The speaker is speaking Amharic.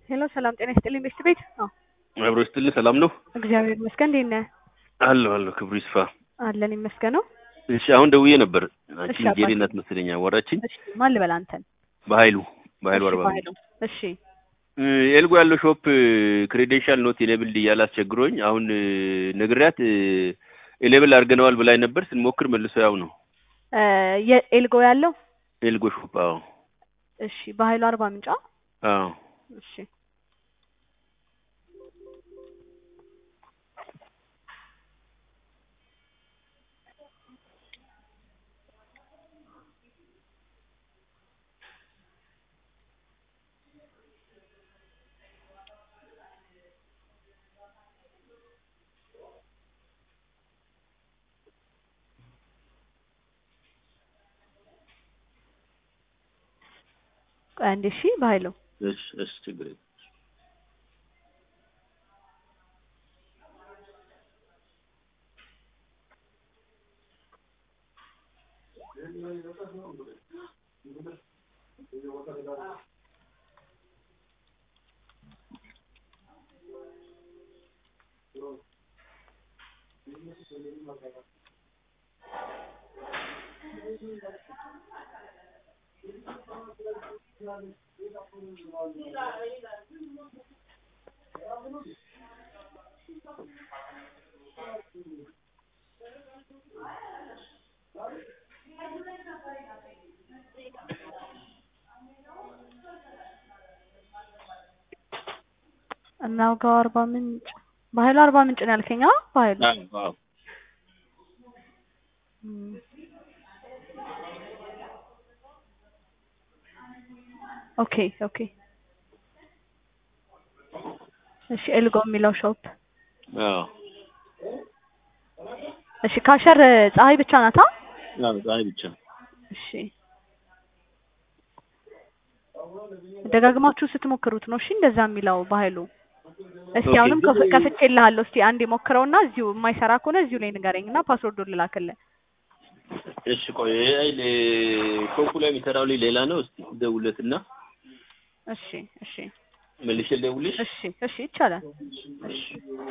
ሄሎ ሰላም ጤና ይስጥልኝ ቤት ቤት አዎ አብሮ ይስጥልኝ። ሰላም ነው እግዚአብሔር ይመስገን። እንዴት ነህ? አለሁ አለሁ። ክብሩ ይስፋ። አለን ይመስገነው። እሺ አሁን ደውዬ ነበር። አንቺ እሺ አባቴ። ጄሪ እናት መሰለኝ አወራችኝ። እሺ ማን ልበል አንተን? በኃይሉ በኃይሉ እሺ አርባ በኃይሉ። እሺ እ፣ ኤልጎ ያለው ሾፕ ክሬዴንሻል ኖት ኢኔብልድ እያለ አስቸግሮኝ አሁን እ፣ ነግሬያት ኢኔብል አድርገነዋል ብላኝ ነበር። ስንሞክር መልሶ ያው ነው እ፣ የኤልጎ ያለው ኤልጎ ሾፕ። አዎ እሺ በኃይሉ አርባ ምንጫ አዎ እሺ ቆይ አንዴ እሺ በኃይሉ እሺ እሺ ችግር የለም። እናውጋው አርባ ምንጭ በኃይሉ አርባ ምንጭ ነው ያልከኝ? አዎ በኃይሉ አዎ አዎ እም። ኦኬ ኦኬ እሺ ኤልጎ የሚለው ሾፕ አዎ እሺ ካሸር ፀሐይ ብቻ ናታ? አዎ ፀሐይ ብቻ እሺ ደጋግማችሁ ስትሞክሩት ነው እሺ እንደዛ የሚለው በኃይሉ እስቲ ኦኬ፣ አሁንም ከፍ- ግን- ከፍቼልሃለሁ እስቲ አንዴ ሞክረውና እዚሁ የማይሰራ ከሆነ እዚሁ ላይ ንገረኝና ፓስወርዱን ልላክልህ እሺ ቆይ አይ ለ- ሾፑ ላይ የሚሰራው ልጅ ሌላ ነው። እስቲ ደውለትና እሺ እሺ መልሼ ልደውልሽ። እሺ እሺ ይቻላል እሺ